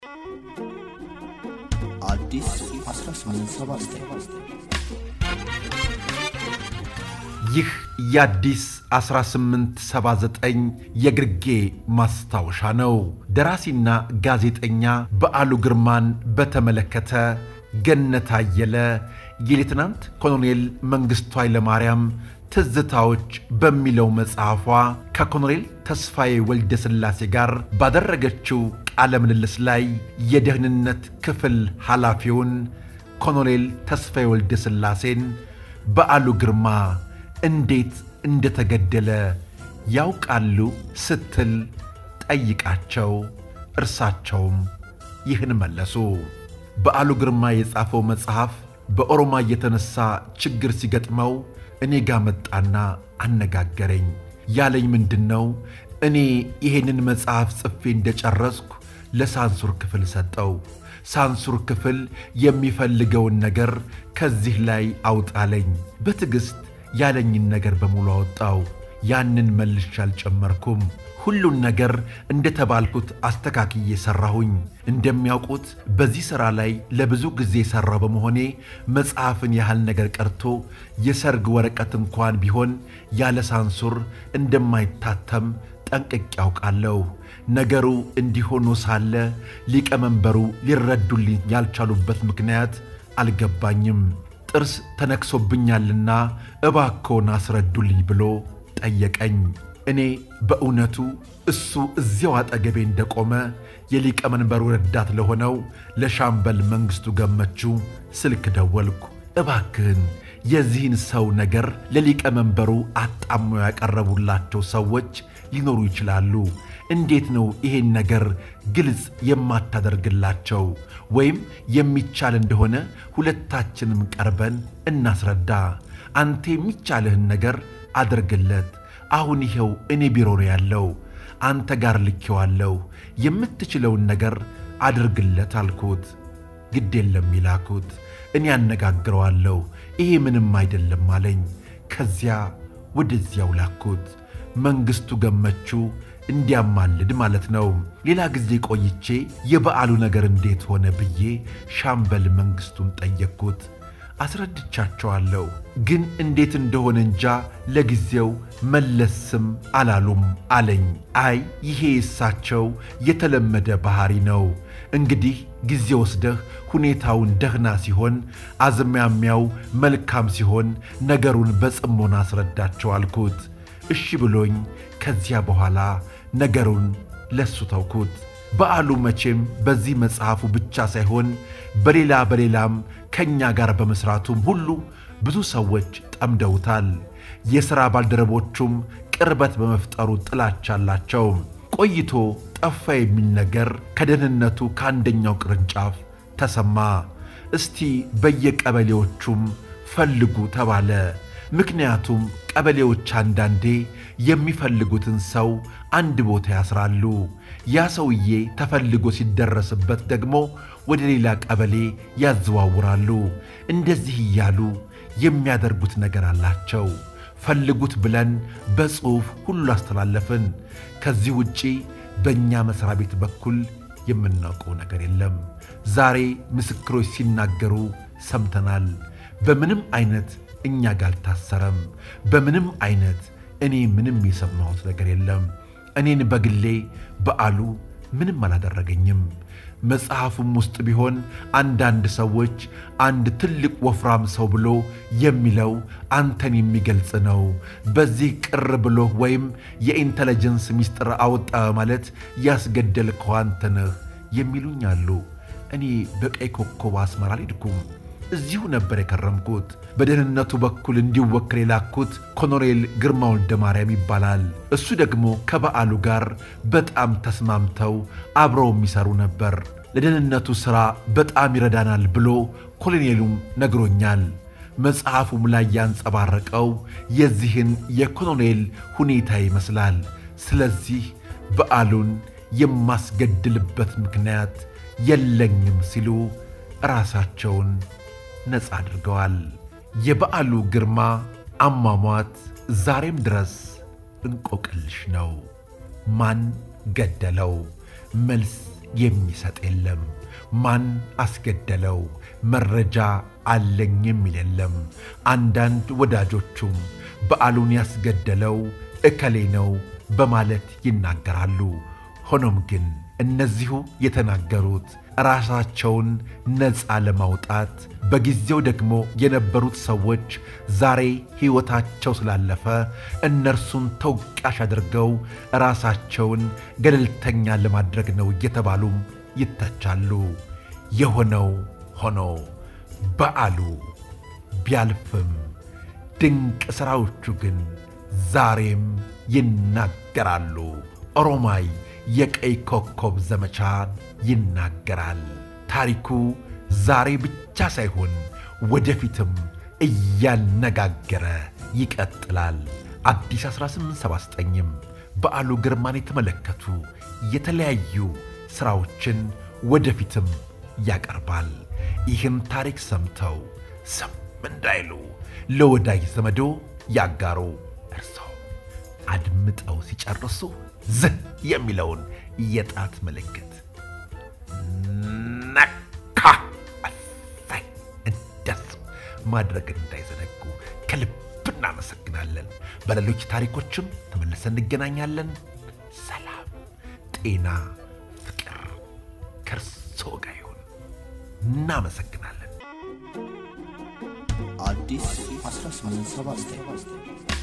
አዲስ 1879 ይህ የአዲስ 1879 የግርጌ ማስታወሻ ነው። ደራሲና ጋዜጠኛ በዓሉ ግርማን በተመለከተ ገነት አየለ የሌትናንት ኮሎኔል መንግሥቱ ኃይለማርያም ትዝታዎች በሚለው መጽሐፏ ከኮሎኔል ተስፋዬ ወልደ ሥላሴ ጋር ባደረገችው ቃለ ምልልስ ላይ የደህንነት ክፍል ኃላፊውን ኮሎኔል ተስፋዬ ወልደ ሥላሴን በዓሉ ግርማ እንዴት እንደተገደለ ያውቃሉ ስትል ጠይቃቸው፣ እርሳቸውም ይህን መለሱ። በዓሉ ግርማ የጻፈው መጽሐፍ በኦሮማ የተነሳ ችግር ሲገጥመው እኔ ጋ መጣና አነጋገረኝ። ያለኝ ምንድን ነው? እኔ ይሄንን መጽሐፍ ጽፌ እንደጨረስኩ ለሳንሱር ክፍል ሰጠው። ሳንሱር ክፍል የሚፈልገውን ነገር ከዚህ ላይ አውጣለኝ። በትዕግሥት ያለኝን ነገር በሙሉ አወጣው። ያንን መልሼ አልጨመርኩም። ሁሉን ነገር እንደተባልኩት አስተካክዬ ሠራሁኝ። እንደሚያውቁት በዚህ ሥራ ላይ ለብዙ ጊዜ ሠራው በመሆኔ መጽሐፍን ያህል ነገር ቀርቶ የሰርግ ወረቀት እንኳን ቢሆን ያለ ሳንሱር እንደማይታተም ጠንቅቄ ያውቃለሁ። ነገሩ እንዲሆኑ ሳለ ሊቀመንበሩ ሊረዱልኝ ያልቻሉበት ምክንያት አልገባኝም። ጥርስ ተነክሶብኛልና እባክዎን አስረዱልኝ ብሎ ጠየቀኝ። እኔ በእውነቱ እሱ እዚያው አጠገቤ እንደቆመ የሊቀመንበሩ ረዳት ለሆነው ለሻምበል መንግሥቱ ገመቹ ስልክ ደወልኩ። እባክህን የዚህን ሰው ነገር ለሊቀመንበሩ አጣሞ ያቀረቡላቸው ሰዎች ሊኖሩ ይችላሉ። እንዴት ነው ይሄን ነገር ግልጽ የማታደርግላቸው? ወይም የሚቻል እንደሆነ ሁለታችንም ቀርበን እናስረዳ። አንተ የሚቻልህን ነገር አድርግለት። አሁን ይኸው እኔ ቢሮ ነው ያለው፣ አንተ ጋር ልኬዋለሁ። የምትችለውን ነገር አድርግለት አልኩት። ግድ የለም ይላኩት፣ እኔ አነጋግረዋለሁ፣ ይሄ ምንም አይደለም አለኝ። ከዚያ ወደዚያው ላኩት። መንግሥቱ ገመቹ እንዲያማልድ ማለት ነው። ሌላ ጊዜ ቆይቼ የበዓሉ ነገር እንዴት ሆነ ብዬ ሻምበል መንግሥቱን ጠየቅኩት። አስረድቻቸዋለሁ፣ ግን እንዴት እንደሆነ እንጃ ለጊዜው መለስም አላሉም አለኝ። አይ ይሄ እሳቸው የተለመደ ባሕሪ ነው። እንግዲህ ጊዜ ወስደህ ሁኔታውን ደህና ሲሆን፣ አዝማሚያው መልካም ሲሆን ነገሩን በጽሞና አስረዳቸው አልኩት። እሺ ብሎኝ ከዚያ በኋላ ነገሩን ለሱ ተውኩት። በዓሉ መቼም በዚህ መጽሐፉ ብቻ ሳይሆን በሌላ በሌላም ከእኛ ጋር በመሥራቱም ሁሉ ብዙ ሰዎች ጠምደውታል። የሥራ ባልደረቦቹም ቅርበት በመፍጠሩ ጥላቻ አላቸው። ቆይቶ ጠፋ የሚል ነገር ከደህንነቱ ከአንደኛው ቅርንጫፍ ተሰማ። እስቲ በየቀበሌዎቹም ፈልጉ ተባለ። ምክንያቱም ቀበሌዎች አንዳንዴ የሚፈልጉትን ሰው አንድ ቦታ ያስራሉ። ያ ሰውዬ ተፈልጎ ሲደረስበት ደግሞ ወደ ሌላ ቀበሌ ያዘዋውራሉ። እንደዚህ እያሉ የሚያደርጉት ነገር አላቸው። ፈልጉት ብለን በጽሑፍ ሁሉ አስተላለፍን። ከዚህ ውጪ በእኛ መሥሪያ ቤት በኩል የምናውቀው ነገር የለም። ዛሬ ምስክሮች ሲናገሩ ሰምተናል። በምንም አይነት እኛ ጋር አልታሰረም። በምንም አይነት እኔ ምንም የሰማሁት ነገር የለም። እኔን በግሌ በዓሉ ምንም አላደረገኝም። መጽሐፉም ውስጥ ቢሆን አንዳንድ ሰዎች አንድ ትልቅ ወፍራም ሰው ብሎ የሚለው አንተን የሚገልጽ ነው። በዚህ ቅር ብሎ ወይም የኢንተለጀንስ ሚስጥር አወጣ ማለት ያስገደልከው አንተ ነህ የሚሉኝ አሉ። እኔ በቀይ ኮከብ አስመራ አልሄድኩም። እዚሁ ነበር የከረምኩት። በደህንነቱ በኩል እንዲወክል የላኩት ኮሎኔል ግርማ ወልደ ማርያም ይባላል። እሱ ደግሞ ከበዓሉ ጋር በጣም ተስማምተው አብረው የሚሰሩ ነበር። ለደህንነቱ ሥራ በጣም ይረዳናል ብሎ ኮሎኔሉም ነግሮኛል። መጽሐፉም ላይ ያንጸባረቀው የዚህን የኮሎኔል ሁኔታ ይመስላል። ስለዚህ በዓሉን የማስገድልበት ምክንያት የለኝም ሲሉ ራሳቸውን ነፃ አድርገዋል። የበዓሉ ግርማ አሟሟት ዛሬም ድረስ እንቆቅልሽ ነው። ማን ገደለው? መልስ የሚሰጥ የለም። ማን አስገደለው መረጃ አለኝ የሚል የለም። አንዳንድ ወዳጆቹም በዓሉን ያስገደለው እከሌ ነው በማለት ይናገራሉ። ሆኖም ግን እነዚሁ የተናገሩት ራሳቸውን ነፃ ለማውጣት በጊዜው ደግሞ የነበሩት ሰዎች ዛሬ ሕይወታቸው ስላለፈ እነርሱን ተወቃሽ አድርገው ራሳቸውን ገለልተኛ ለማድረግ ነው እየተባሉም ይተቻሉ። የሆነው ሆኖ በዓሉ ቢያልፍም ድንቅ ሥራዎቹ ግን ዛሬም ይናገራሉ። ኦሮማይ የቀይ ኮከብ ዘመቻን ይናገራል። ታሪኩ ዛሬ ብቻ ሳይሆን ወደፊትም እያነጋገረ ይቀጥላል። አዲስ 1879ም በዓሉ ግርማን የተመለከቱ የተለያዩ ሥራዎችን ወደፊትም ያቀርባል። ይህን ታሪክ ሰምተው ስም እንዳይሉ ለወዳጅ ዘመዶ ያጋሩ። እርሰው አድምጠው ሲጨርሱ ዝህ የሚለውን የጣት ምልክት ነካ እሰይ እንደሱ ማድረግ እንዳይዘነጉ ከልብ እናመሰግናለን። በሌሎች ታሪኮችም ተመልሰን እንገናኛለን። ሰላም፣ ጤና፣ ፍቅር ከእርሶ ጋር ይሁን። እናመሰግናለን። አዲስ 1879